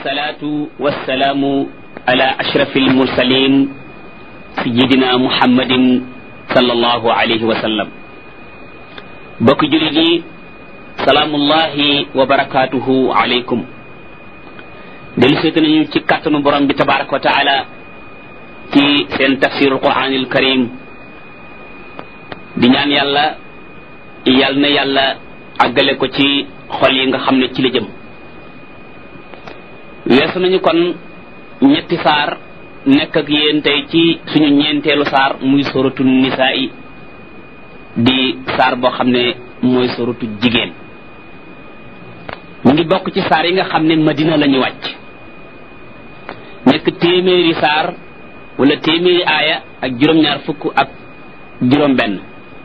والصلاة والسلام على أشرف المرسلين سيدنا محمد صلى الله عليه وسلم بك جلدي سلام الله وبركاته عليكم دل سيتنا ci kàttanu borom bi tabaraka wa taala ci seen tafsirul quranil karim di ñaan yàlla yàlla na yàlla àggale ko ci xol yi nga xam ne ci la jëm weesu nañu kon ñetti saar nekk ak yéen tey ci suñu ñeenteelu saar muy soratu nisaa yi di saar boo xam ne mooy soratu jigéen mu ngi bokk ci saar yi nga xam ne madina la ñu wàcc nekk téeméeri saar wala téeméeri aaya ak juróom-ñaar fukk ak juróom benn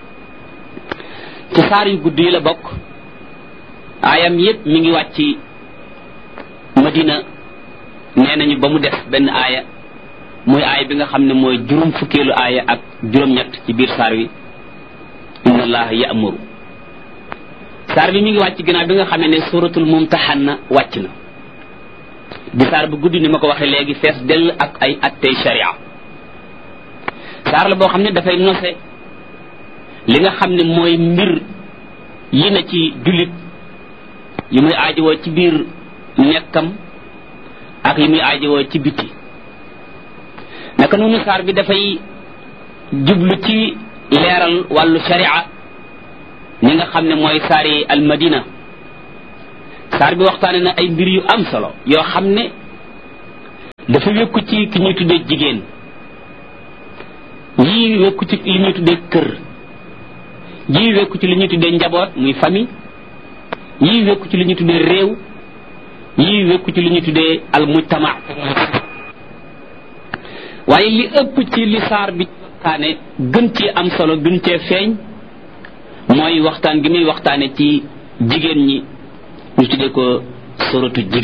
ci saar yu gudd yi la bokk aayam yépp mi ngi wàcc madina nee nañu ba mu def benn aaya mooy aaya bi nga xam ne mooy juróom fukkeelu aaya ak juróom-ñett ci biir saar wi inna allaha ya'muru saar bi mi ngi wàcc ginnaaw bi nga xamee ne suratul mumtahanna wàcc na di saar bu gudd ni ma ko waxee léegi fees dell ak ay attey sharia saar la boo xam ne dafay nose li nga xam ne mooy mbir yi na ci jullit yi muy aajowoo ci biir nekkam ak yi muy aajowoo ci biti naka noonu saar bi dafay jublu ci leeral wàllu sharia ñi nga xam ne mooy saari almadina saar bi waxtaane na ay mbir yu am solo yoo xam ne dafa wékku ci ki ñuy tuddee jigéen yii wékku ci li ñuy tuddee kër yii wékku ci li ñuy tuddee njaboot muy famille yii wékku ci li ñuy tuddee réew yii wékku ci li ñuy tuddee al mujtama waaye li ëpp ci li saar bi waxtaane gën ci am solo gën cee feeñ mooy waxtaan gi muy waxtaane ci jigéen ñi ñu tuddee ko soratu jigéen